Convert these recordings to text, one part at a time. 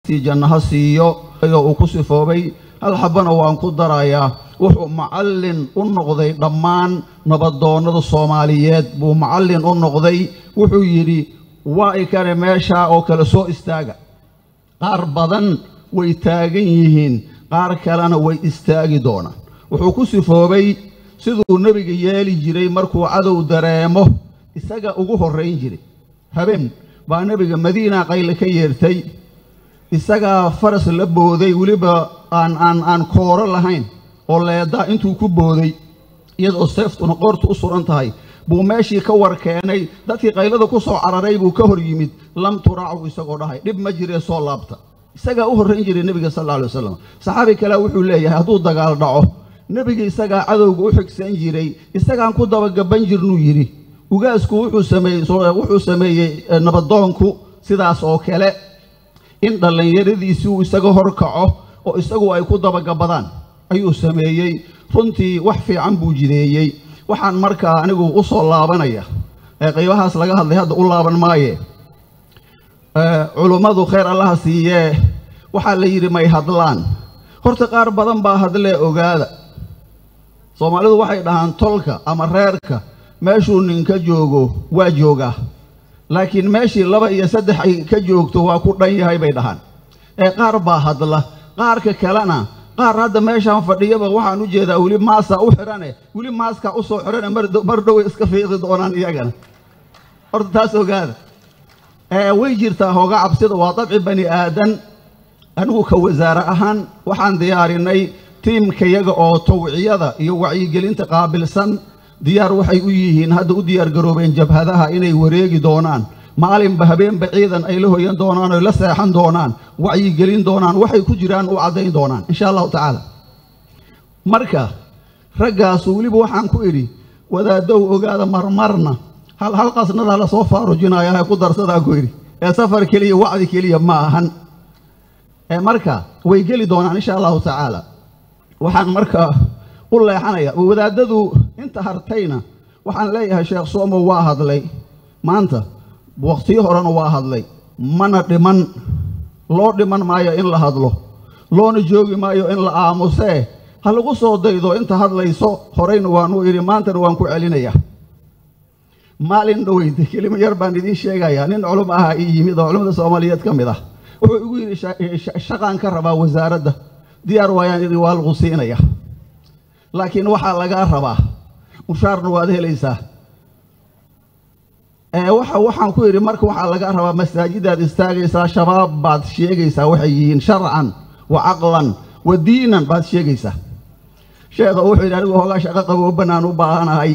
naxariistii jannaha siiyo ayoo uu ku sifoobay hal xabbana waan ku darayaa wuxuu macallin u noqday dhammaan nabadoonnada soomaaliyeed buu macallin u noqday wuxuu yidhi waa i kane meeshaa oo kale soo istaaga qaar badan way taagan yihiin qaar kalena way istaagi doonaan wuxuu ku sifoobay siduu nebiga yeeli jiray markuu cadow dareemo isaga ugu horrayn jiray habeen baa nebiga madiina qayle ka yeertay isagaa faras la booday weliba aan aan aan kooro lahayn oo leedaa intuu ku booday iyadoo seeftuna qoortu u suran tahay buu meeshii ka war keenay dadkii qaylada ku soo cararay buu ka hor yimid lam turaacu isagoo dhahay dhib ma jiree soo laabta isagaa u horrayn jiray nebiga sal alla alay wasalam saxaabi kale wuxuu leeyahay hadduu dagaal dhaco nebiga isagaa cadowga u xigsan jiray isagaan ku dabagaban jirnuu yidhi ugaasku wuxuu sameeyey wuxuu sameeyey nabadoonku sidaas oo kale in dhallinyaradiisii uu isaga hor kaco oo isagu ay ku dabagabadaan ayuu sameeyey runtii wax fiican buu jideeyey waxaan markaa anigu u soo laabanaya ee qaybahaas laga hadlay hadda u laaban maaye culummadu khayr allaha siiyee waxaa la yidhi may hadlaan horta qaar badan baa hadlee ogaada soomaalidu waxay dhahaan tolka ama reerka meeshuu ninka joogo waa joogaa laakiin meeshii laba iyo saddex ay ka joogto waa ku dhan yahay bay dhahaan ee qaar baa hadla qaarka kalena qaar hadda meeshaan fadhiyaba waxaan u jeedaa weli maasaa u xidhane weli maaskaa u soo xidhane mar dhoway iska fiiqi doonaan iyagana horta taas ogaada ee way jirtaa hooga cabsida waa dabci bani aadan anigu ka wasaare ahaan waxaan diyaarinay tiimkayaga oo tawciyada iyo wacyigelinta qaabilsan diyaar waxay u yihiin hadda u diyaar garoobeen jabhadaha inay wareegi doonaan maalinba habeenba ciidan ay la hoyan doonaan oy la seexan doonaan wacyigelin doonaan waxay ku jiraan u caddayn doonaan insha allahu tacaala marka raggaasu weliba waxaan ku idhi wadaadow ogaada marmarna hal hal qasnada la soo faarujinaya ha ku darsadaa ku idhi ee safar keliya wacdi keliya ma ahan ee marka way geli doonaan insha allahu tacaala waxaan marka u leexanaya wadaadadu inta hartayna waxaan leeyahay sheekh soomo waa hadlay maanta wakhtiyo horena waa hadlay mana dhiman loo dhiman maayo in la hadlo loona joogi maayo in la aamusee ha lagu soo daydo inta hadlayso horeyna waanu idhi maantana waan ku celinaya maalin dhoweyta kelimo yar baan idiin sheegayaa nin culum ahaa ii yimid oo culimmada soomaaliyeed ka mid ah wuxuu igu yidhi shaqaan ka rabaa wasaaradda diyaar waayaan idhi waa lagu siinaya laakiin waxaa lagaa rabaa mushaarna waad helaysaa waxa waxaan ku yidhi marka waxaa lagaa rabaa masaajidaad istaagaysaa shabaab baad sheegaysaa waxay yihiin sharcan wa caqlan wa diinan baad sheegaysaa sheekha wuxuu yidhi anigu hoogaa shaqo qabooban aan u baahanahay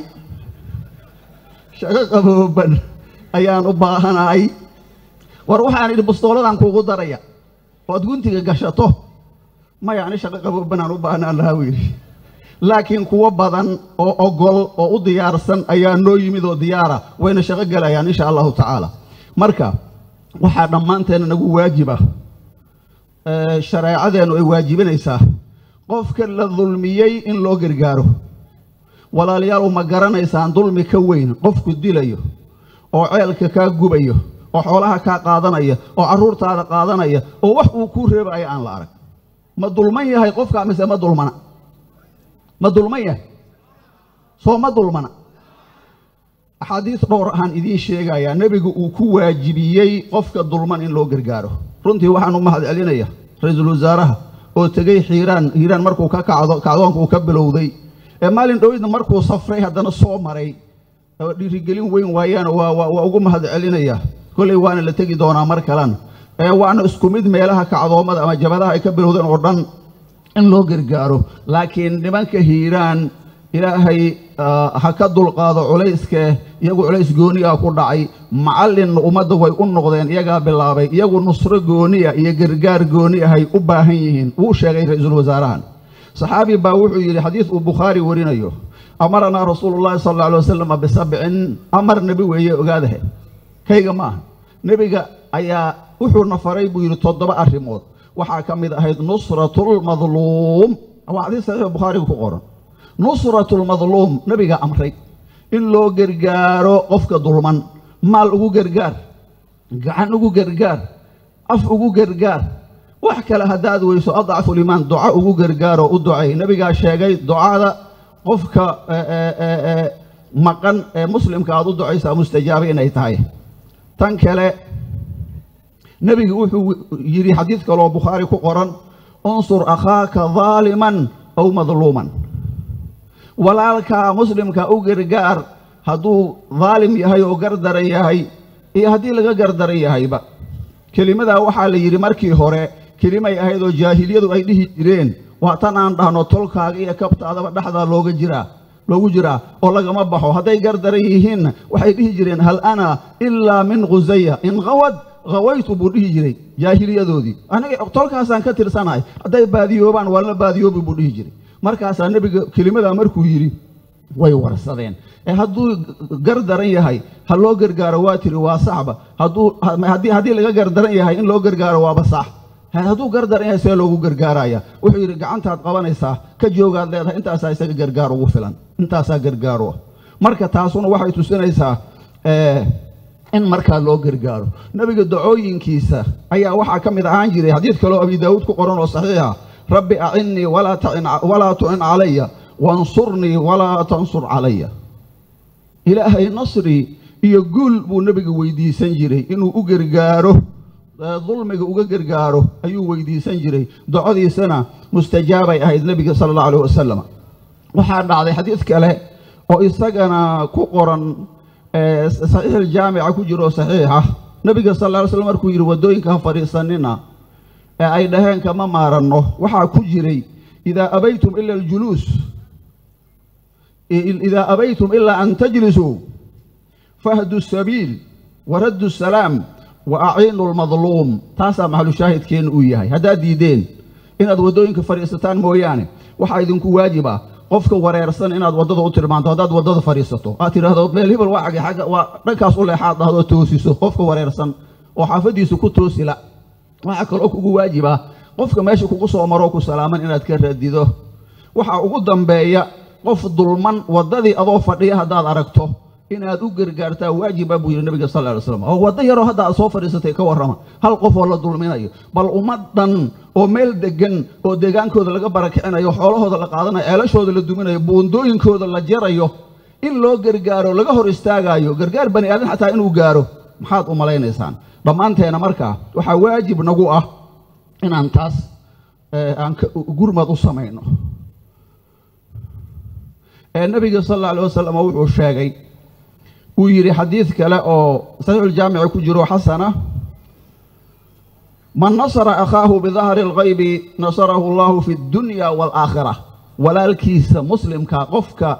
shaqo qabooban ayaan u baahanahay war waxaan idhi bustooladaan kuugu daraya oad guntiga gashato maya ani shaqo qabooban aan u baahnaan lahaa buu yidhi laakiin kuwo badan oo ogol oo u diyaarsan ayaa noo yimid oo diyaara wayna shaqo gelayaan insha allahu tacaala marka waxaa dhammaanteena nagu waajiba shareecadeennu ay waajibinaysaa qofka la dulmiyey in loo gargaaro walaalayaal ma garanaysaan dulmi ka weyn qofku dilayo oo ceelka kaa gubayo oo xoolaha kaa qaadanaya oo carruurtaada qaadanaya oo wax uu kuu reebaya aan la arag ma dulman yahay qofka mise ma dulmana ma dulman yahay soo ma dulmana axaadiis dhowr ahaan idiin sheegayaa nebigu uu ku waajibiyey qofka dulman in loo gargaaro runtii waxaan u mahad celinaya ra-iisul wasaaraha oo tegey xiiraan hiiraan markuu ka kacdo kacdoonka uu ka bilowday ee maalin dhowidna markuu safray haddana soo maray oo dhiirigelin weyn waayaan waa waa ugu mahad celinaya kolley waana la tegi doonaa mar kalena ee waana isku mid meelaha kacdoomada ama jabadaha ay ka bilowdeen oo dhan in loo gargaaro laakiin nimanka hiiraan ilaahay ha ka dulqaado culayskee iyagu culays gooniya ku dhacay macallinna ummadda way u noqdeen iyagaa bilaabay iyagu nusro gooniya iyo gargaar gooni ahay u baahan yihiin wuu sheegay ra-iisul wasaarahan saxaabi baa wuxuu yidhi xadiis uu bukhaari warinayo amaranaa rasuulu llahi sala alla alay wasalam bisabcin amar nebi weeye ogaadahe kayga ma aha nebiga ayaa wuxuuna faray buu yidhi toddoba arrimood waxaa ka mid ahayd nusratulmadluum waa xadiis saxiix bukhaariga ku qoran nusratulmadluum nebiga amray in loo gargaaro qofka dulman maal ugu gargaar gacan ugu gargaar af ugu gargaar wax kale haddaad weyso adcafu limaan duco ugu gargaaro u ducay nebigaa sheegay ducada qofka maqan ee muslimka aad u ducaysaa mustajaaba inay tahay tan kale nebigu wuxuu yidhi xadiid kaloo bukhaari ku qoran unsur akhaaka daaliman aw madluuman walaalkaa muslimka u gargaar hadduu daalim yahay oo gardaran yahay iyo haddii laga gardaran yahayba kelimadaa waxaa la yidhi markii hore kelimay ahayd oo jaahiliyadu ay dhihi jireen waa tan aan dhahno tolkaaga iyo kabtaadaba dhexdaa looga jiraa loogu jiraa oo lagama baxo hadday gardaran yihiinna waxay dhihi jireen hal ana ilaa min khusaya in khawad khawaytu buu dhihi jiray jaahiliyadoodii aniga tolkaasaan ka tirsanahay hadday baadiyoobaan waa la baadiyoobi buu dhihi jiray markaasaa nebiga kelimadaa markuu yidhi way warsadeen ee hadduu gardaran yahay ha loo gargaaro waa tiri waa saxba hadduu haddii laga gardaran yahay in loo gargaaro waaba sax hadduu gardaran yahay see loogu gargaaraya wuxuu yidhi gacantaad qabanaysaa ka joogaad leedahay intaasaa isaga gargaar ugu filan intaasaa gargaaro marka taasuna waxay tusinaysaa in markaa loo gargaaro nebiga dacooyinkiisa ayaa waxaa ka mid ahaan jiray xadiid kaloo abi daawuud ku qoran oo saxiixa rabbi acinnii walaa tucin calaya wansurnii walaa tansur calaya ilaahay nasri iyo guul buu nebiga weydiisan jiray inuu u gargaaro dulmiga uga gargaaro ayuu weydiisan jiray docodiisana mustajaabay ahayd nebiga sala allahu alayh wasalam waxaa dhacday xadiid kale oo isagana ku qoran saxiixiljaamica ku jiro saxiixa nebiga sal alla alay slam markuu yidhi waddooyinka ha fadhiisanina ee ay dhaheen kama maaranno waxaa ku jiray idaa abaytum ila aljuluus idaa abaytum ilaa an tajlisuu fahdu sabiil waraddu salaam wa aciinu lmadluum taasaa maxalushaahidkeenna uu yahay haddaad diideen inaad waddooyinka fadhiisataan mooyaane waxaa idinku waajiba qofka wareersan inaad waddada u tilmaanto haddaad waddada fadhiisato aad tidhahdo meel hebel waa xagge xagga waa dhankaas u leexaad dhahdo toosiso qofka wareersan oo xaafaddiisa ku toosila waxaa kaloo kugu waajiba qofka meesha kugu soo maroo ku salaaman inaad ka radido waxaa ugu dambeeya qof dulman waddadii adoo fadhiya haddaad aragto inaad u gargaartaa waajiba buu yidhi nabiga sal ly slam oo waddo yaroo hadda aad soo fadhiisatay ka warrama hal qof oo la dulminayo bal ummad dhan oo meel deggan oo deegaankooda laga barakicinayo xoolahooda la qaadanayo ceelashooda la duminayo buundooyinkooda la jarayo in loo gargaaro laga hor istaagaayo gargaar bani aadan xataa inuu gaaro maxaad u malaynaysaan dhammaanteena markaa waxaa waajib nagu ah inaan taas aan gurmad u samayno ee nebiga sal alla alay wasalam wuxuu sheegay uu yidhi xadiid kale oo saxiixuljaamici ku jiro xasana man nasara akhaahu bidahri alghaybi nasarahu allahu fi addunya waalaakhira walaalkiisa muslimka qofka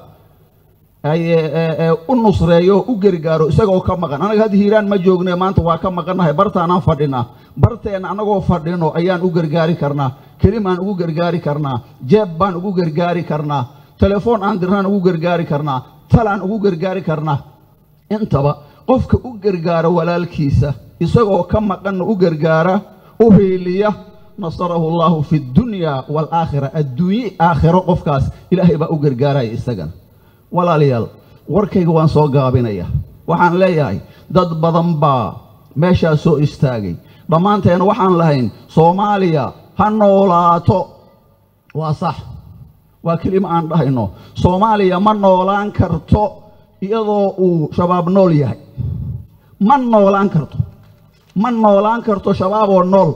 u nusreeyo u gargaaro isagoo ka maqan anaga hadda hiiraan ma joogne maanta waa ka maqannahay bartaanaan fadhinaa barteenna annagoo fadhino ayaan u gargaari karnaa kelimaan ugu gargaari karnaa jeeb baan ugu gargaari karnaa telefoon aan dirnaan ugu gargaari karnaa talaan ugu gargaari karnaa intaba qofka u gargaara walaalkiisa isagoo ka maqanna u gargaara u hiiliya nasarahu allaahu fi addunya waalaakhira adduunye aakhiro qofkaas ilaahay baa u gargaaraya isagana walaalayaal warkayga waan soo gaabinaya waxaan leeyahay dad badan baa meeshaas soo istaagay dhammaanteena waxaan lahayn soomaaliya ha noolaato waa sax waa kelima aan dhahayno soomaaliya ma noolaan karto iyadoo uu shabaab nool yahay ma noolaan karto ma noolaan karto shabaaboo nool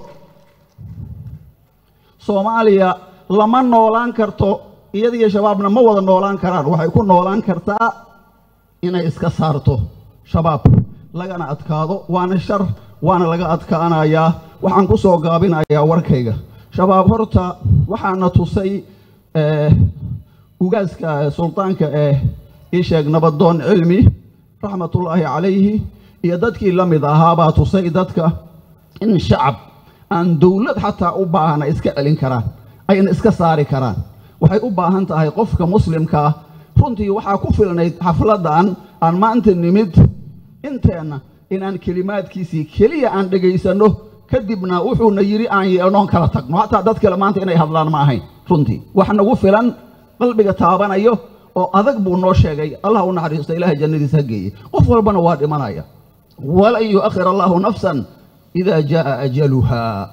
soomaaliya lama noolaan karto iyadiyo shabaabna ma wada noolaan karaan waxay ku noolaan kartaa inay iska saarto shabaab lagana adkaado waana shar waana laga adkaanayaa waxaan ku soo gaabinayaa warkayga shabaab horta waxaana tusay ugaaska suldaanka ee ii sheeg nabadoon cilmi raxmatullaahi calayhi iyo dadkii la mid ahaabaa tusay dadka in shacab aan dowlad xataa u baahana iska celin karaan ayna iska saari karaan waxay u baahan tahay qofka muslimka ah runtii waxaa ku filnayd xafladdan aan maanta nimid inteenna inaan kelimaadkiisii keliya aan dhegaysanno kadibna wuxuuna yidhi aan yeelnoon kala tagno xataa dad kale maanta inay hadlaan ma ahayn runtii wax nagu filan qalbiga taabanayo oo adag buu noo sheegay allah u naxariisto ilaahay jannadiisa ha geeye qof walbana waa dhimanaya walan yu'akhir allaahu nafsan idaa jaa'a ajaluhaa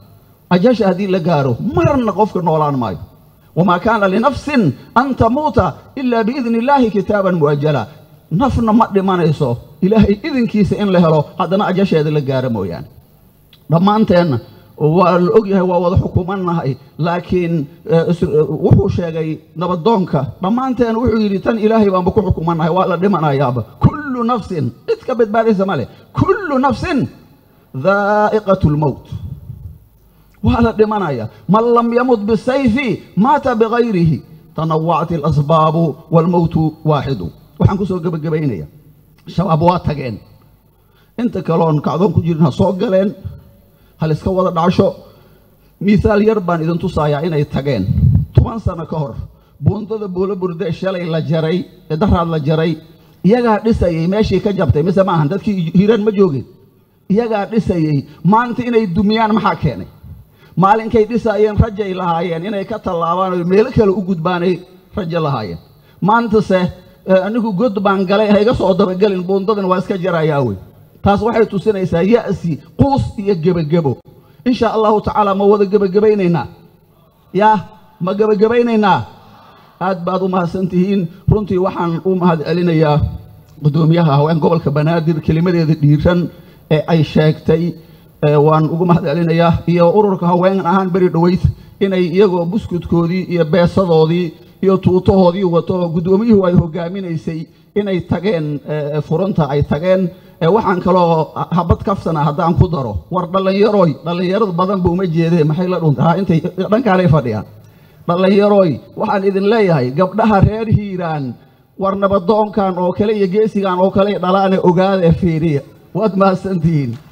ajasha haddii la gaaro marna qofka noolaan maayo wamaa kaana linafsin an tamuuta ilaa biidni illaahi kitaaban mu'ajala nafna ma dhimanayso ilaahay idinkiisa in la helo haddana ajasheeda la gaaro mooyaane dhammaanteenna waa la og yahay waa wada xukumannahay laakiin wuxuu sheegay nabadoonka dhammaanteen wuxuu yidhi tan ilaahay baanba ku xukumannahay waa la dhimanayaaba kullu nafsin cid ka badbaadaysa ma leh kullu nafsin daa'iqatu lmowt waa la dhimanaya man lam yamut bisayfi maata bigayrihi tanawacti alasbaabu waalmowtu waaxidu waxaan ku soo gebagabaynaya shabaab waa tageen inta kaloon kacdoon ku jirin ha soo galeen hal iska wada dhacsho miihaal yar baan idin tusayaa inay tageen toban sano ka hor buundada buulo burde shalay la jaray ee daraad la jaray iyagaa dhisayey meeshii ka jabtay mise ma ahan dadkii hiiraan ma joogeen iyagaa dhisayey maanta inay dumiyaan maxaa keenay maalinkay dhisaayeen rajay lahaayeen inay ka tallaabaan oo meelo kale u gudbaanay rajo lahaayeen maantase anigu god baan galay ha iga soo dabagelin buundadan waa iska jarayaa wey taas waxay tusinaysaa ya'si quus iyo gebagebo insha allahu tacaala ma wada gebagabaynaynaa yaa ma gebagabaynaynaa aad baad u mahadsan tihiin runtii waxaan u mahad celinayaa guddoomiyaha haween gobolka banaadir kelimadeeda dhiiran ee ay sheegtay waan ugu mahad celinayaa iyo ururka haween ahaan beri dhoweyd inay iyagoo buskudkoodii iyo beesadoodii iyo tuutahoodii wato guddoomiyuhu ay hogaaminaysay inay tageen furanta ay tageen waxaan kaloo habad kaftana haddaan ku daro war dhallinyaroy dhallinyarada badanba uma jeedee maxay la dhunta ha intay dhankaanay fadhiyaan dhallinyaroy waxaan idin leeyahay gabdhaha reer hiiraan war nabadoonkan oo kale iyo geesigan oo kale dhalaane ogaadee fiiriya waad mahadsantihiin